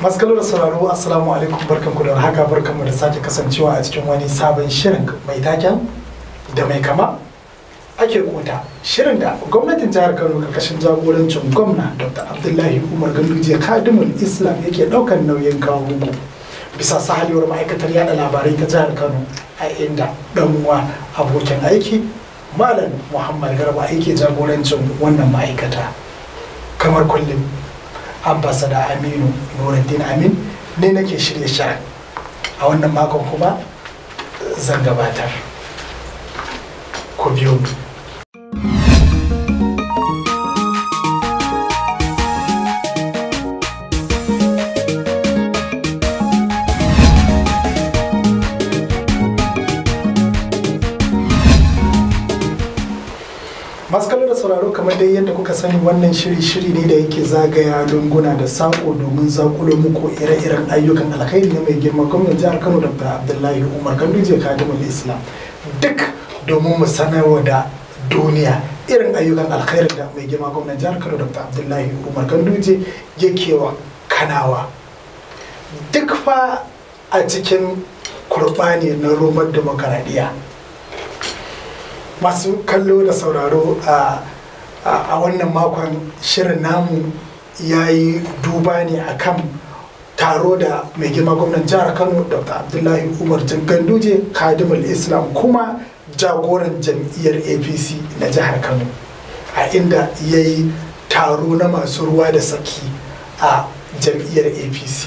masu da sauraro assalamu alaikum barkanku da haka barkanmu da sake kasancewa a cikin wani sabon shirin mai taken da mai kama ake kota shirin da gwamnatin jihar kano karkashin jagorancin gwamna dr abdullahi umar ganduje kadimul islam yake daukan nauyin kawo muku bisa sahalewar ma'aikatar yada labarai ta jihar kano a inda uwa abokin aiki malam muhammad garba yake jagorancin wannan ma'aikata kamar kullum ambasada aminu nuruddin amin ne nake shirya shirin a wannan makon kuma zan gabatar ku biyo mu masu da sauraro kamar dai yadda kuka sani wannan shiri-shiri ne da yake zagaya lunguna da sako domin zakulo muku ire-iren ayyukan alkhairi na mai girma gwamnan jihar kano dr abdullahi umar ganduje kadimul islam duk domin mu sanarwa da duniya irin ayyukan alkhairin da mai girma gwamnan jihar kano dr abdullahi umar ganduje yake wa kanawa duk fa a cikin kurbani na roman demokaradiyya masu kallo da sauraro a wannan makon shirin namu ya yi duba ne a kan taro da mai girma gwamnan jihar kano dr abdullahi umar ganduje kadimul islam kuma jagoran jam'iyyar apc na jihar kano a inda ya yi taro na masu ruwa da saki a jam'iyyar apc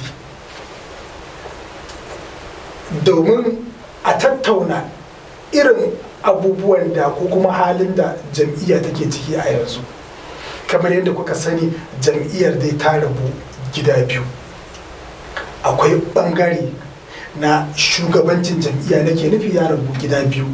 domin a tattauna irin abubuwan da ko kuma halin da jam'iyya take ciki a yanzu kamar yadda kuka sani jam'iyyar dai ta rabu gida biyu akwai bangare na shugabancin jam'iyya nake nufi ya rabu gida biyu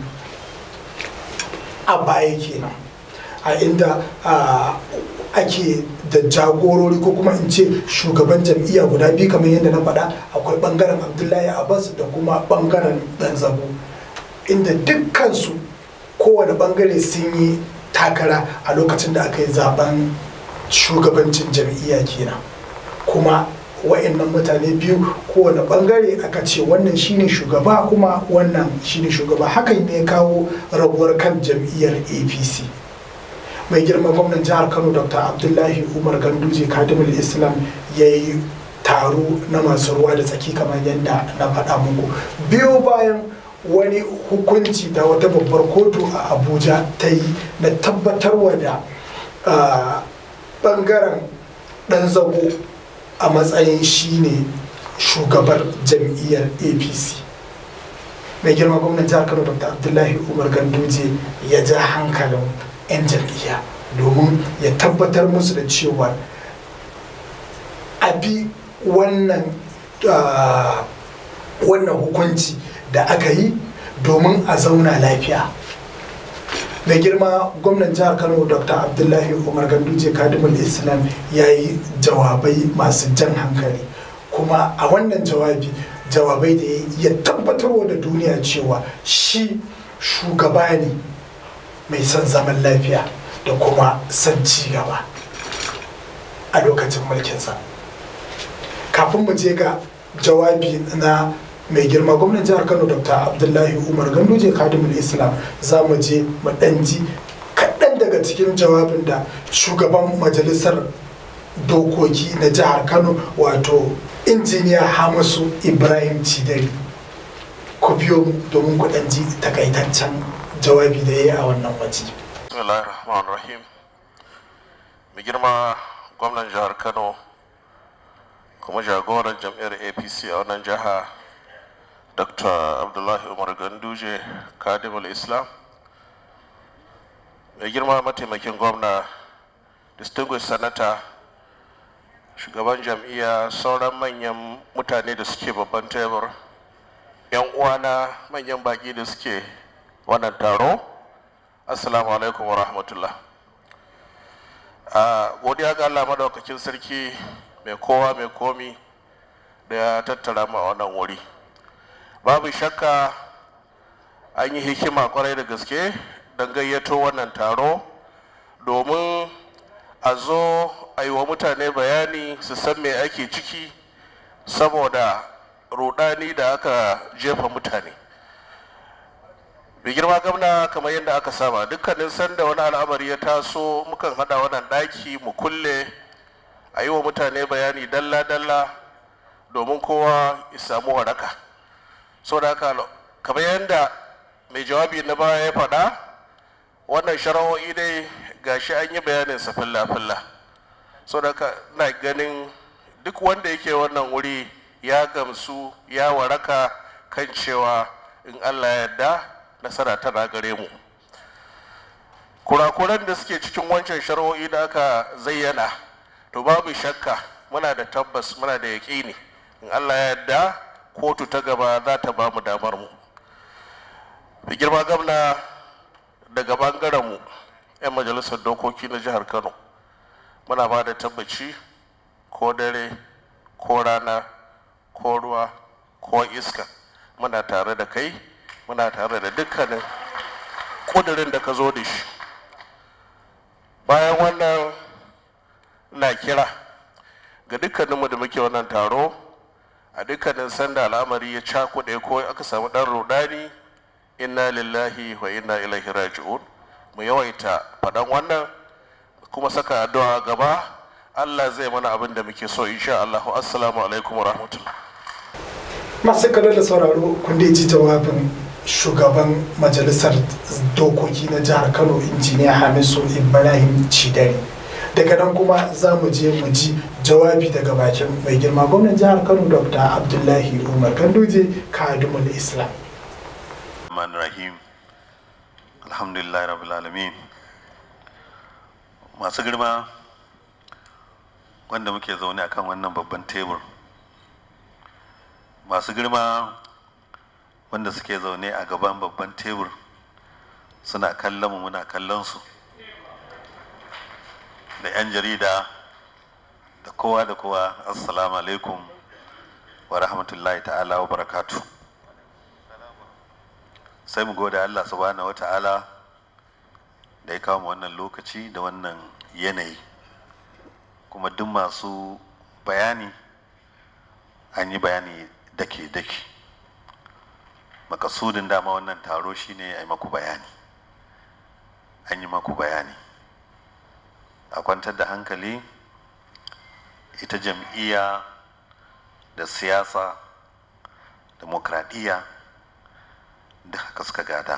a baya kenan a inda ake da jagorori ko kuma in ce shugaban jam'iyya guda biyu kamar yadda na faɗa akwai bangaren abdullahi abbas da kuma bangaren ɗan zabo inda dukkansu kowane bangare sun yi takara a lokacin da aka yi zaben shugabancin jam'iyya kenan kuma wa'annan mutane biyu kowane bangare aka ce wannan shine shugaba kuma wannan shine shugaba hakan ne kawo rabuwar kan jam'iyyar apc mai girma gwamnan jihar kano dr abdullahi umar ganduje kadimul islam ya yi taro na masu ruwa da tsaki kamar yadda na faɗa muku biyu bayan wani hukunci da wata babbar kotu a abuja ta yi na tabbatarwa da bangaren dan zago a matsayin shine shugabar jam'iyyar apc mai girma gwamnan jihar kano dr abdullahi umar ganduje ya ja hankalin 'yan jam'iyya domin ya tabbatar musu da cewa a bi wannan wannan hukunci da aka yi domin a zauna lafiya mai girma gwamnan jihar kano dr abdullahi umar ganduje kadimul islam ya yi jawabai masu jan hankali kuma a wannan jawabi jawabai da ya tabbatarwa da duniya cewa shi shugaba ne mai son zaman lafiya da kuma son ci gaba a lokacin mulkinsa kafin mu je ga jawabi na mai girma gwamnan jihar kano dr abdullahi umar ganduje kadimul islam za mu je mu ji kaɗan daga cikin jawabin da shugaban majalisar dokoki na jihar kano wato injiniya hamisu ibrahim cidari ku biyo mu domin ku ji takaitaccen jawabi da ya yi a wannan waje rahim mai girma gwamnan jihar kano kuma jagoran jam'iyyar apc a wannan jiha dr abdullahi umar ganduje kadimul islam mai girma mataimakin gwamna distinguished senator shugaban jam'iyya sauran manyan mutane da suke babban tebur yan uwana manyan baki da suke wannan taro assalamu alaikum wa rahmatullah godiya ga allah madaukakin sarki mai kowa mai komi da ya tattara mu a wannan wuri babu shakka an yi hikima kwarai da gaske don gayyato wannan taro domin a zo a yi wa mutane bayani su san me ake ciki saboda rudani da aka jefa mutane mai girma gamna kamar yadda aka saba dukkanin sanda wani al'amari ya taso mukan hada wannan daki mu kulle a yi wa mutane bayani dalla-dalla domin kowa ya samu waraka saboda haka kamar yadda mai jawabi na baya ya faɗa wannan shara'o'i dai gashi an yi bayanin sa filla-filla saboda haka na ganin duk wanda yake wannan wuri ya gamsu ya waraka kan cewa in allah ya yarda nasara tana gare mu kurakuran da suke cikin wancan shari'o'i da aka zayyana to babu shakka muna da tabbas muna da yaƙini in allah ya yarda kotu ta gaba za ta ba mu damar mu da girma gamna daga bangaren mu 'yan majalisar dokoki na jihar kano muna ba da tabbaci ko dare ko rana ko ruwa ko iska muna tare da kai muna tare da dukkanin kudirin da ka zo da shi bayan wannan na kira ga dukkaninmu da muke wannan taro a dukkanin sanda al'amari ya cakuɗe ko aka samu ɗan rudani inna lillahi wa inna ilaihi raji'un mu yawaita faɗan wannan kuma saka addu'a gaba Allah zai mana abin da muke so insha Allah assalamu alaikum wa rahmatullah masu kallon da sauraro kun da ji jawabin shugaban majalisar dokoki na jihar kano injiniya hamisu ibrahim cidari daga nan kuma za mu je mu ji jawabi daga bakin mai girma gwamnan jihar kano dr abdullahi umar ganduje kadumul islam rahim alhamdulillah rabbil alamin masu girma wanda muke zaune akan wannan babban tebur masu girma wanda suke zaune a gaban babban tebur suna kallon mu muna kallon su da 'yan jarida da kowa da kowa assalamu alaikum wa rahmatullahi ta'ala wa barakatu sai mu gode Allah subhanahu wa ta'ala da ya kawo mu wannan lokaci da wannan yanayi kuma duk masu bayani an yi bayani dake-dake makasudin dama wannan taro shine a yi maku bayani an yi maku bayani a kwantar da hankali ita jam'iyya da siyasa demokradiyya da haka suka gada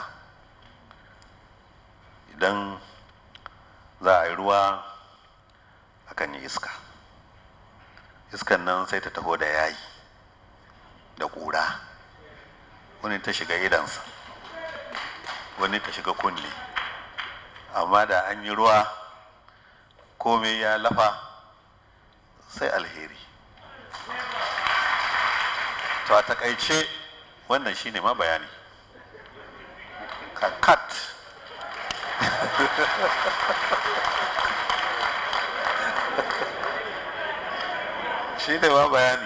idan za a yi ruwa akan yi iska iskan nan sai ta taho da yayi da ƙura wani ta shiga idansa wani ta shiga kunne amma da an yi ruwa komai ya lafa sai alheri to a takaice wannan shine ma bayani kakat shi ne ma bayani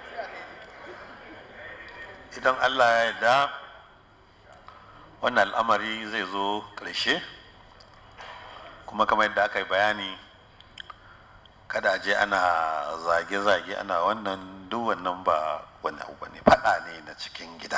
idan allah ya yarda wannan al'amari zai zo ƙarshe kuma kamar yadda aka yi bayani kada je ana zage-zage ana wannan duk wannan ba wani abu ne faɗa ne na cikin gida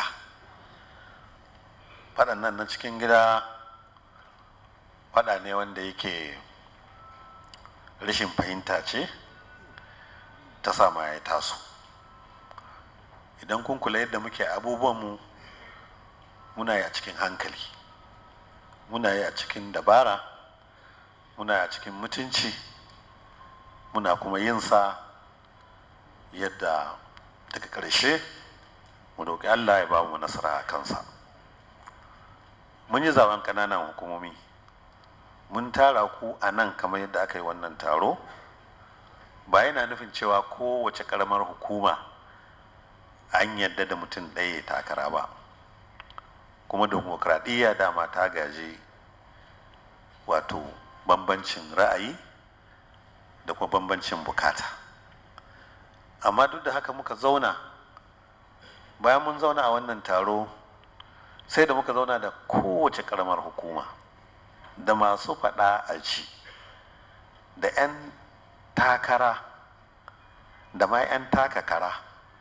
faɗan nan na cikin gida faɗa ne wanda yake rashin fahimta ce ta sama ya taso idan kun kula yadda muke abubuwanmu muna yi a cikin hankali muna yi a cikin dabara muna yi a cikin mutunci muna kuma yin sa yadda daga ƙarshe mu roƙi allah ya ba mu nasara a kansa mun yi zaben ƙananan hukumomi mun tara ku a nan kamar yadda aka yi wannan taro ba yana nufin cewa kowace ƙaramar hukuma an yadda da mutum ɗaya takara ba kuma demokradiyya dama ta gaji wato bambancin ra'ayi da kuma bambancin bukata amma duk da haka muka zauna bayan mun zauna a wannan taro sai da muka zauna da kowace karamar hukuma da masu faɗa a ci da 'yan takara da ma 'yan takakara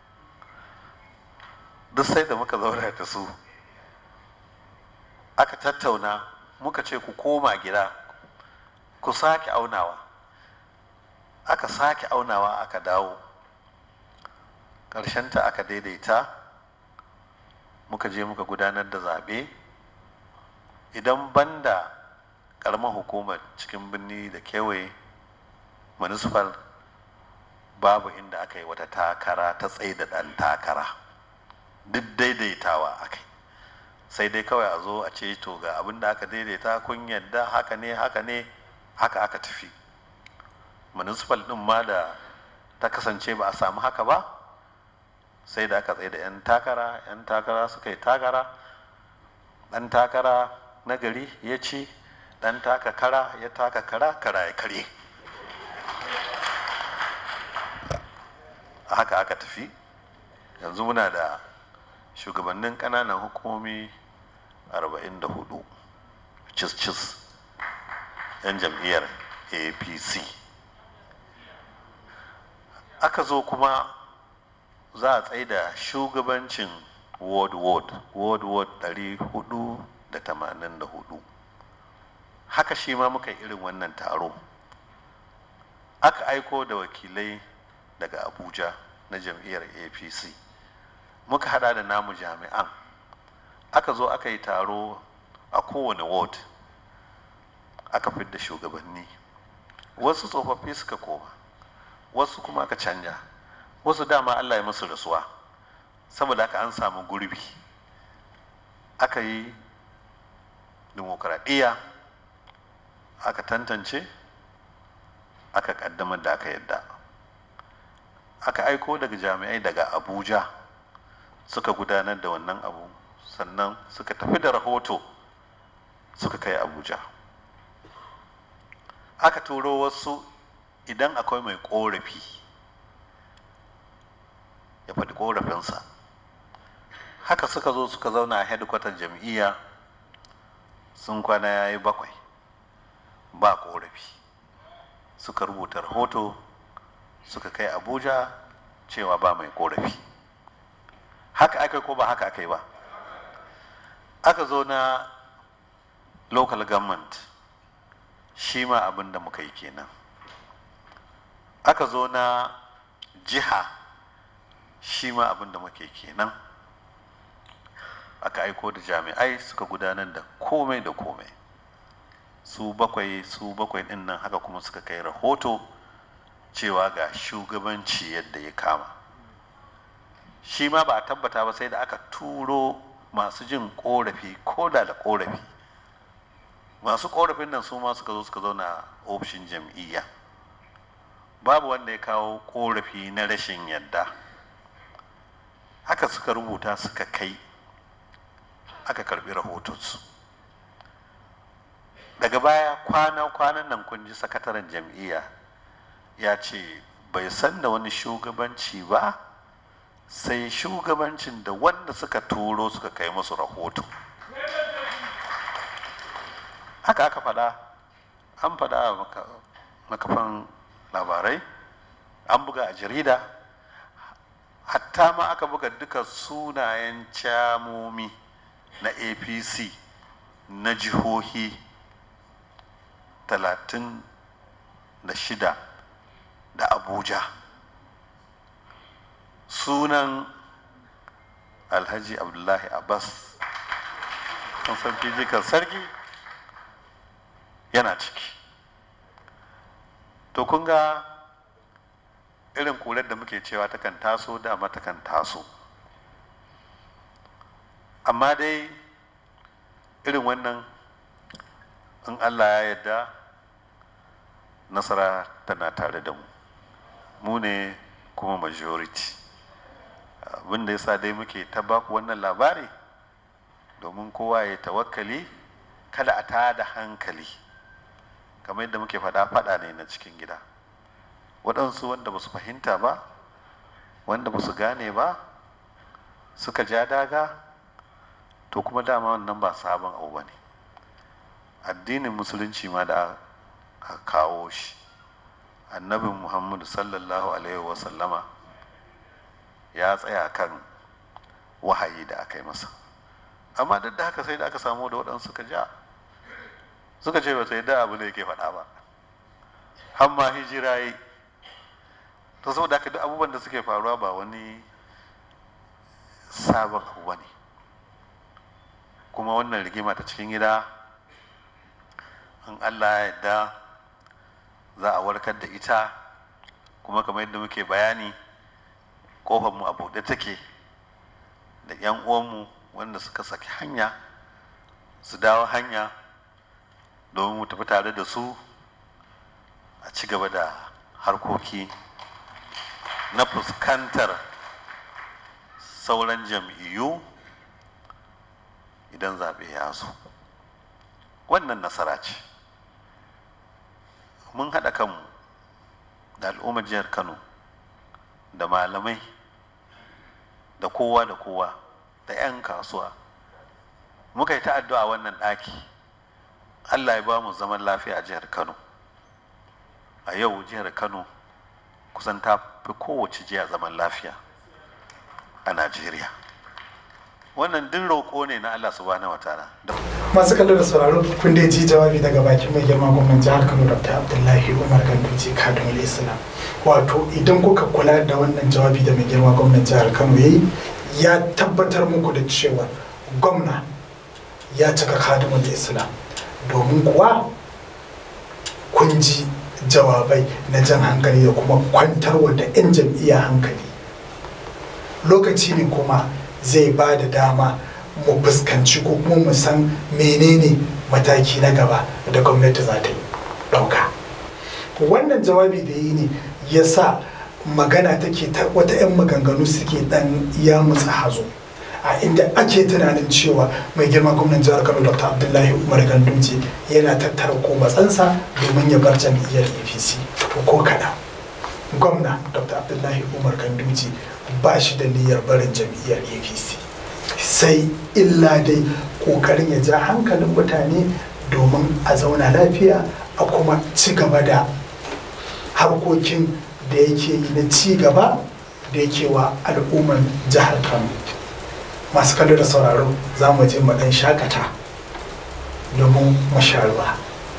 duk sai da muka zauna da su aka tattauna muka ce ku koma gida ku sake aunawa aka sake aunawa aka dawo ta aka daidaita muka je muka gudanar da zaɓe idan banda ƙaramar hukumar cikin birni da kewaye municipal babu inda aka yi wata takara ta tsaye da ɗan takara duk daidaitawa aka yi sai dai kawai a zo a ce to ga abin da aka daidaita kun yadda haka ne haka ne haka aka tafi municipal ɗin ma da ta kasance ba a samu haka ba sai da aka tsaye da 'yan takara 'yan takara suka yi takara ɗan takara na gari ya ci ɗan taka kara ya taka kara kara ya karye haka aka tafi yanzu muna da shugabannin ƙananan hukumomi 44 cis-cis 'yan jam'iyyar apc aka zo kuma za a tsaye da shugabancin ward ward ward ward 484 haka shi ma muka yi irin wannan taro aka aiko da wakilai daga abuja na jam'iyyar apc muka hada da namu jami'an aka zo aka yi taro a kowane ward aka fidda shugabanni wasu tsofaffi suka koma wasu kuma aka canja wasu dama allah ya musu rasuwa saboda haka an samu gurbi aka yi dimokuraɗiyya aka tantance aka ƙaddamar da aka yadda aka aiko daga jami'ai daga abuja suka gudanar da wannan abu sannan suka tafi da rahoto suka kai abuja aka turo wasu idan akwai mai korafi ya faɗi korafinsa haka suka zo suka zauna a hedikwatar jam'iyya sun kwana ya yi bakwai ba korafi suka rubuta rahoto suka kai abuja cewa ba mai korafi haka aka ko ba haka aka yi ba aka zo na local government shi ma abin da muka yi kenan aka zo na jiha shi ma abin da muke kenan aka aiko da jami'ai suka gudanar da komai da komai su bakwai su bakwai din nan haka kuma suka kai rahoto cewa ga shugabanci yadda ya kama shi ma ba a tabbata ba sai da aka turo masu jin korafi ko da da korafi masu korafin nan su ma suka zo suka zauna a ofishin jam'iyya babu wanda ya kawo korafi na rashin yadda haka suka rubuta suka kai aka karbi rahotonsu daga baya kwana-kwanan nan kun ji sakataren jam'iyya ya ce bai san da wani shugabanci ba sai shugabancin da wanda suka turo suka kai musu rahoto haka aka faɗa an faɗa a makafan labarai an buga a jarida hatta ma aka buga duka sunayen camomi na apc na jihohi talatin da shida da abuja sunan alhaji abdullahi abbas kan sarki jikan sarki yana ciki to kun ga irin kular da muke cewa takan taso dama takan taso amma dai irin wannan in allah ya yarda nasara tana tare da mu mu ne kuma majority abinda ya sa dai muke ta baku wannan labari domin kowa ya tawakkali kada a tada hankali kamar yadda muke faɗa faɗa ne na cikin gida waɗansu wanda ba su fahimta ba wanda ba su gane ba suka ja daga to kuma dama wannan ba sabon abu ba ne addinin musulunci ma da a kawo shi annabin muhammadu sallallahu alaihi wasallama ya tsaya kan wahayi da aka yi masa amma duk da haka sai da aka samu da waɗansu suka ja suka ce ba sai da abu da yake faɗa ba har ma hijira yi to saboda haka duk abubuwan da suke faruwa ba wani sabon abu ba ne kuma wannan rigima ta cikin gida in allah ya yarda za a warkar da ita kuma kamar yadda muke bayani mu a buɗe take da 'yan uwanmu wanda suka saki hanya su dawo hanya domin mu tafi tare da su a ci gaba da harkoki na fuskantar sauran jam'iyyu idan zaɓe ya zo wannan nasara ce mun haɗa kanmu da al'ummar jihar kano da malamai da kowa da kowa da 'yan kasuwa muka yi ta addu'a wannan ɗaki allah ya ba mu zaman lafiya a jihar kano a yau jihar kano kusan ta fi kowace jiya zaman lafiya a najeriya wannan duk roƙo ne na allah subhanahu wa ta'ala masu kallo da sauraro kun dai ji jawabi daga bakin mai girma gwamnan jihar kano dr abdullahi umar ganduje kadun islam wato idan kuka kula da wannan jawabi da mai girma gwamnan jihar kano ya yi ya tabbatar muku da cewa gwamna ya cika kadumul islam domin kuwa kun ji jawabai na jan hankali da kuma kwantarwa da 'yan jam'iyya hankali lokaci ne kuma zai ba da dama mu fuskanci ko kuma mu san menene mataki na gaba da gwamnati za ta yi ɗauka wannan jawabi da yi ne ya sa magana take ta wata 'yan maganganu suke dan ya mutsa hazo a inda ake tunanin cewa mai girma gwamnan jihar kano dr abdullahi umar ganduje yana tattara ko matsansa domin ya bar jam'iyyar apc to ko kaɗan gwamna dr abdullahi umar ganduje ba shi da niyyar barin jam'iyyar apc sai illa dai kokarin ya ja hankalin mutane domin a zauna lafiya a kuma ci gaba da harkokin da yake yi na ci gaba da yake wa al'ummar jihar kano masu kallo da sauraro za mu je mu dan shakata domin mu sha ruwa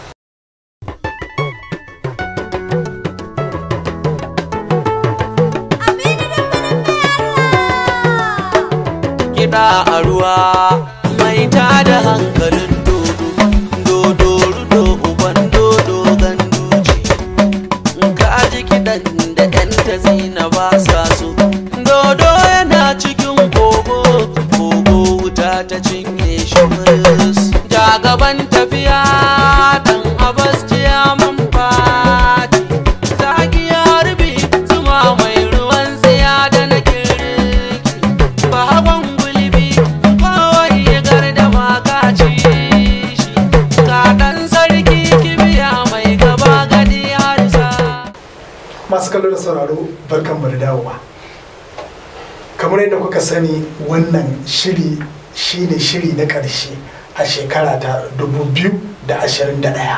kiɗa a ruwa mai tada hankalin dodo dodo rudo uban dodo ganduci ka ji kiɗan da yan ta zina ba sa so dodo yana cikin kogo kogo wuta ta cinye shi muris ja gaban tafiya dan abas mun fati zaki ya rubi zuma mai ruwan tsiya da na kirki bahagon gulbi kawai ya garda makaci shi kaɗan sarki kibiya mai gaba gadi harsa masu kallo da sauraro barkan mu da dawowa kamar yadda kuka sani wannan shiri shine shiri na ƙarshe a shekara ta 2021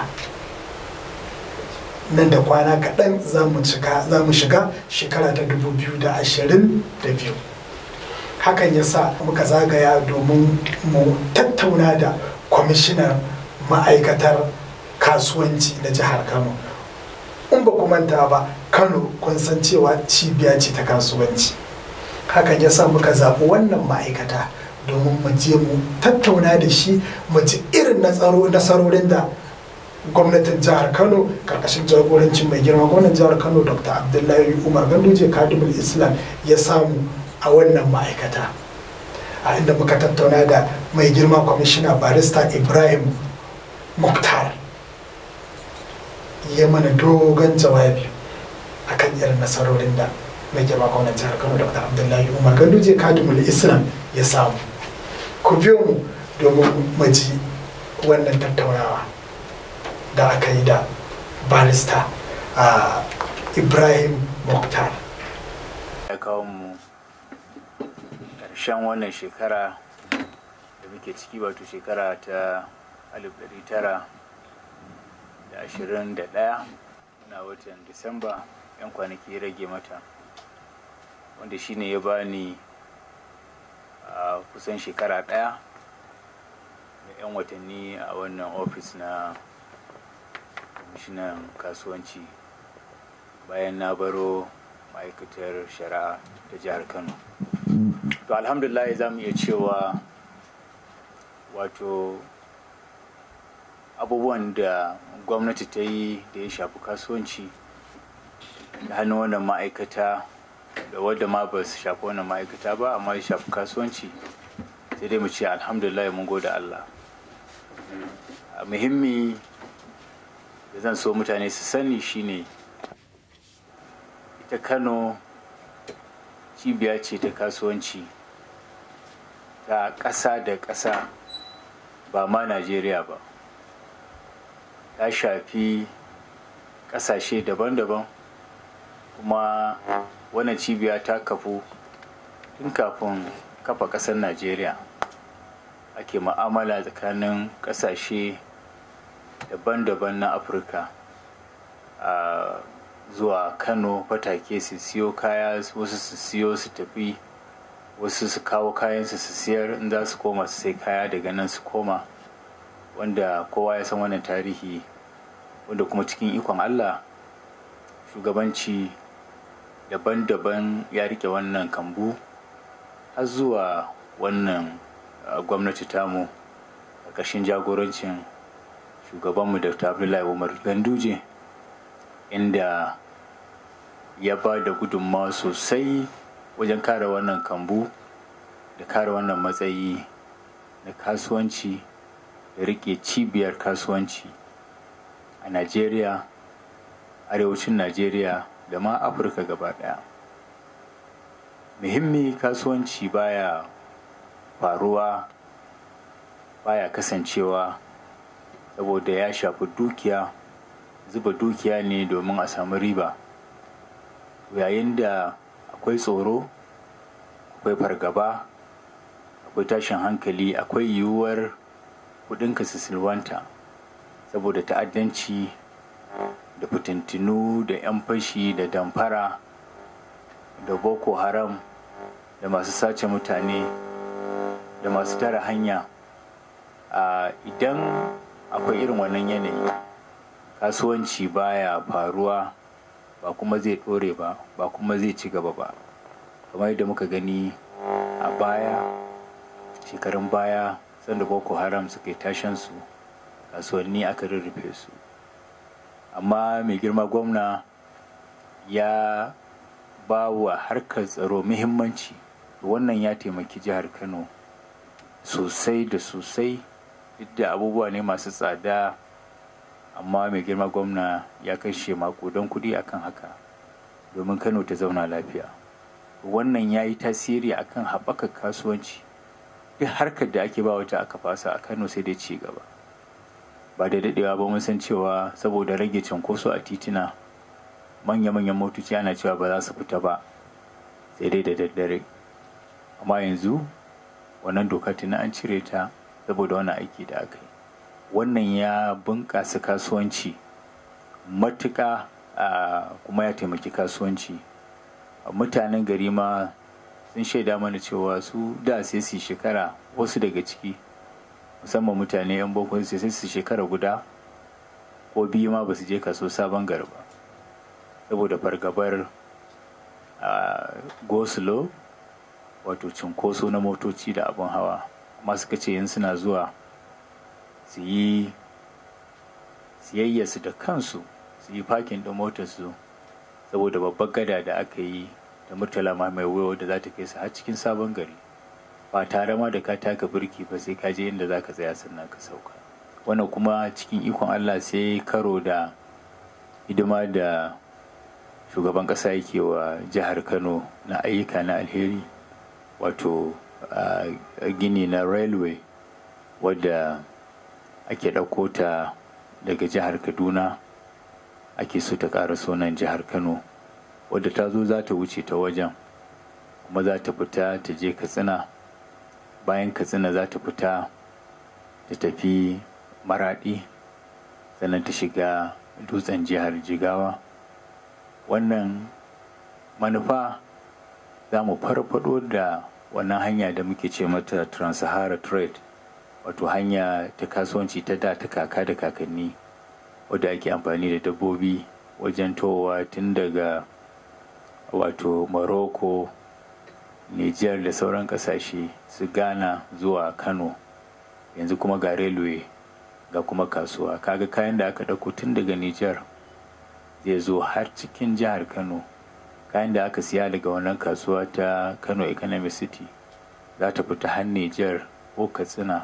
nan da kwana kaɗan za mu shiga shekara ta 2022 hakan ya sa muka zagaya domin mu tattauna da kwamishinan ma'aikatar kasuwanci na jihar kano in ba ku manta ba kano kun san cewa cibiya ce ta kasuwanci hakan ya sa muka zaɓi wannan ma'aikata domin mu je mu tattauna da shi mu ji irin nasarorin da gwamnatin jihar kano karkashin jagorancin mai girma gwamnan jihar kano dr abdullahi umar ganduje kadimul islam ya samu a wannan ma'aikata a inda muka tattauna da mai girma kwamishina barista ibrahim muktar ya mana dogon jawabi akan irin nasarorin da mai girma gwamnan jihar kano dr abdullahi umar ganduje kadimul islam ya samu ku biyo mu domin mu ji wannan tattaunawa da aka yi da barista a ibrahim muktar ya kawo mu ƙarshen wannan shekara da muke ciki wato shekara ta 1921 na watan disamba 'yan kwanaki ya rage mata wanda shine ya bani a kusan shekara ɗaya da 'yan watanni a wannan ofis na kwamishinan kasuwanci bayan na baro ma'aikatar shari'a ta jihar kano to alhamdulillah za mu iya cewa wato abubuwan da gwamnati ta yi da ya shafi kasuwanci da hannun wannan ma'aikata da wadda ma ba su shafi wannan ma'aikata ba amma ya shafi kasuwanci sai dai mu ce alhamdulillah mun gode Allah a muhimmi da zan so mutane su sani shine ita kano cibiya ce ta kasuwanci ta ƙasa da ƙasa ba ma najeriya ba ta shafi ƙasashe daban-daban kuma wannan cibiya ta kafu tun kafin kafa ƙasar najeriya ake ma'amala tsakanin ƙasashe daban-daban na afirka a zuwa kano fatake su siyo kaya wasu su siyo su tafi wasu su kawo kayansu su siyar in za su koma su sai kaya daga nan su koma wanda kowa ya san wannan tarihi wanda kuma cikin ikon allah shugabanci daban-daban ya rike wannan kambu har zuwa wannan gwamnati tamu a ƙarshen jagorancin shugabanmu da abdullahi umar ganduje inda ya ba da gudunmawa sosai wajen kare wannan kambu da kare wannan matsayi na kasuwanci da rike cibiyar kasuwanci a najeriya arewacin najeriya da ma afirka gaba daya muhimmi kasuwanci baya faruwa baya kasancewa saboda ya shafi dukiya zuba dukiya ne domin a samu riba yayin da akwai tsoro akwai fargaba akwai tashin hankali akwai yiwuwar kudinka su silwanta saboda ta'addanci da fitintinu da 'yan fashi da damfara da boko haram da masu sace mutane da masu tara hanya idan akwai irin wannan yanayi kasuwanci baya faruwa ba kuma zai ɗore ba ba kuma zai ci gaba ba kamar yadda muka gani a baya shekarun baya sanda boko haram suka yi tashansu kasuwanni aka rurrufe su amma mai girma gwamna ya ba wa harkar tsaro muhimmanci wannan ya taimaki jihar kano sosai da sosai duk da abubuwa ne masu tsada amma mai girma gwamna ya kashe makudan kudi akan haka domin kano ta zauna lafiya wannan ya yi tasiri akan haɓaka kasuwanci duk harkar da ake ba wata aka fasa a kano sai dai ci gaba ba da daɗewa ba mun san cewa saboda rage cunkoso a titina manya-manyan motoci ana cewa ba za su fita ba sai dai da daddare amma yanzu wannan doka tuna an cire ta saboda wani aiki da aka yi wannan ya bunƙasa kasuwanci matuƙa kuma ya taimaki kasuwanci mutanen gari ma sun shaida mana cewa su da sai su shekara wasu daga ciki musamman mutane 'yan boko sai su shekara guda ko biyu ma ba su je kaso sabon gari ba saboda fargabar gosulo wato cinkoso na motoci da abin hawa amma suka ce yin suna zuwa su yi siyayyarsu da kansu su yi fakin ɗin motarsu saboda babbar gada da aka yi da murtala ma mai wayo da za ta kai su har cikin sabon gari ba tare ma da ka taka birki ba sai ka je inda za ka tsaya sannan ka sauka wannan kuma cikin ikon allah sai karo da hidima da shugaban ƙasa yake wa jihar kano na ayyuka na alheri wato gini na railway wadda ake ɗauko ta daga jihar kaduna ake so ta ƙara sunan jihar kano wadda ta zo za ta wuce ta wajen kuma za ta fita ta je katsina bayan katsina za ta fita ta tafi maraɗi sannan ta shiga dutsen jihar jigawa wannan manufa za mu farfado da wannan hanya da muke ce mata trans-sahara trade wato hanya ta kasuwanci ta da ta kaka da kakanni wadda ake amfani da dabbobi wajen towa tun daga wato morocco niger da sauran kasashe su ghana zuwa kano yanzu kuma ga railway ga kuma kasuwa kaga kayan da aka ɗauko tun daga niger zai zo har cikin jihar kano kayan da aka siya daga wannan kasuwa ta kano economic city za ta fita har niger ko katsina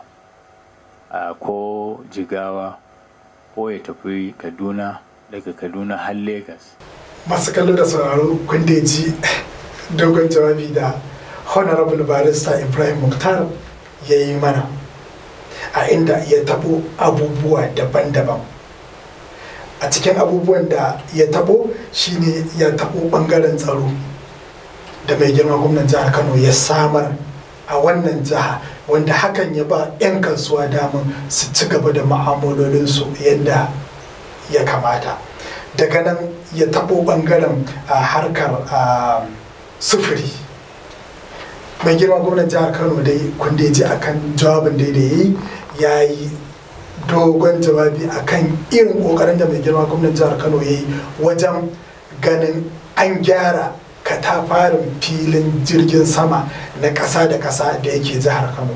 a ko jigawa ko ya tafi kaduna daga kaduna har lagos masu kallo da sauraro kun da ji dogon jawabi da honorable barista ibrahim mukhtar ya yi mana a inda ya tabo abubuwa daban-daban a cikin abubuwan da ya tabo shine ya tabo bangaren tsaro da mai girma gwamnan jihar kano ya samar a wannan jiha wanda hakan ya ba 'yan kasuwa damar su ci gaba da ma'amalolinsu yadda ya kamata daga nan ya tabo bangaren harkar sufuri mai girma gwamnan jihar kano dai kun da ji akan jawabin da ya yi ya yi dogon jawabi akan irin kokarin da mai girma gwamnan jihar kano ya yi wajen ganin an gyara katafarin filin jirgin sama na ƙasa da ƙasa da yake jihar kano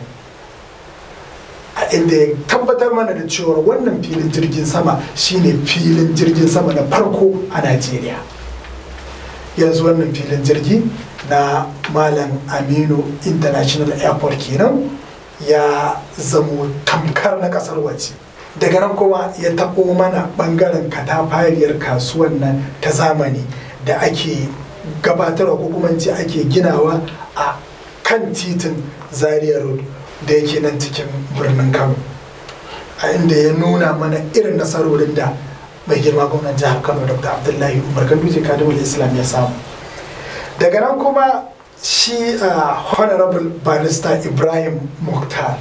a inda ya tabbatar mana da cewar wannan filin jirgin sama shine filin jirgin sama na farko a najeriya yanzu wannan filin jirgi na malam aminu international airport kenan ya zamo tamkar na kasar waje daga nan kuma ya taɓo mana ɓangaren katafariyar kasuwan nan ta zamani da ake gabatarwa ko kuma ce ake ginawa a kan titin zaria road da yake nan cikin birnin kano a inda ya nuna mana irin nasarorin da mai girma gwamnan jihar kano dr abdullahi umar ganduje kadimul islam ya samu daga nan kuma shi honorable barista ibrahim mukhtar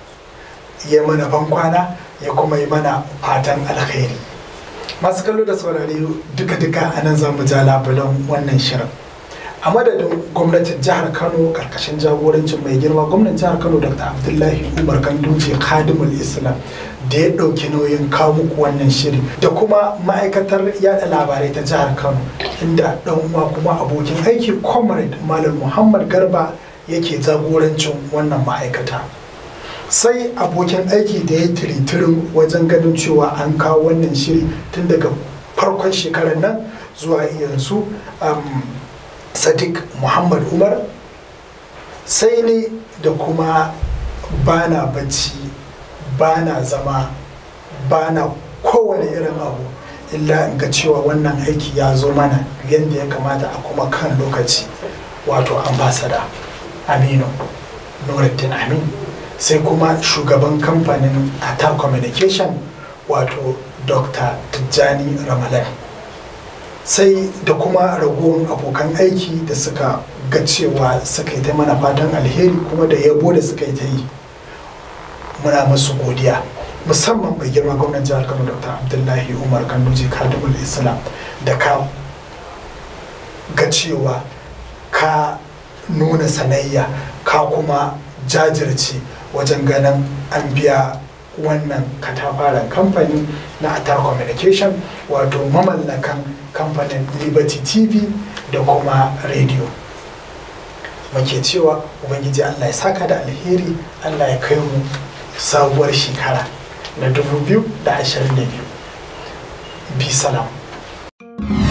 ya mana bankwana ya kuma yi mana fatan alkhairi masu kallo da saurari duka-duka a nan zamu ja labulan wannan shirin a madadin gwamnatin jihar kano karkashin jagorancin mai girma gwamnan jihar kano dr abdullahi umar ganduje khadimul islam da ya ɗauki nauyin kawo muku wannan shiri da kuma ma'aikatar yada labarai ta jihar kano inda ɗan uwa kuma abokin aiki comrade malam muhammad garba yake jagorancin wannan ma'aikata sai abokin aiki da ya tiritirin wajen ganin cewa an kawo wannan shiri tun daga farkon shekarar nan zuwa yanzu sadiq muhammad umar sai ni da kuma bana bacci bana zama bana kowane irin abu illa in ga cewa wannan aiki ya zo mana yadda ya kamata a kuma kan lokaci wato ambasada aminu nuruddin amin sai kuma shugaban kamfanin ata communication wato dr tijjani ramalan sai da kuma ragowar abokan aiki da suka ga cewa suka yi ta mana fatan alheri kuma da yabo da suka yi ta yi muna masu godiya musamman mai girma gwamnan jihar kano dr abdullahi umar kanduje kadimul islam da ka ga cewa ka nuna sanayya ka kuma jajirce wajen ganin an biya wannan katafaren kamfani na atar communication wato mamallakan kamfanin liberty tv da kuma radio muke cewa ubangiji allah ya saka da alheri allah ya kai mu sabuwar shekara na 2022 bi salam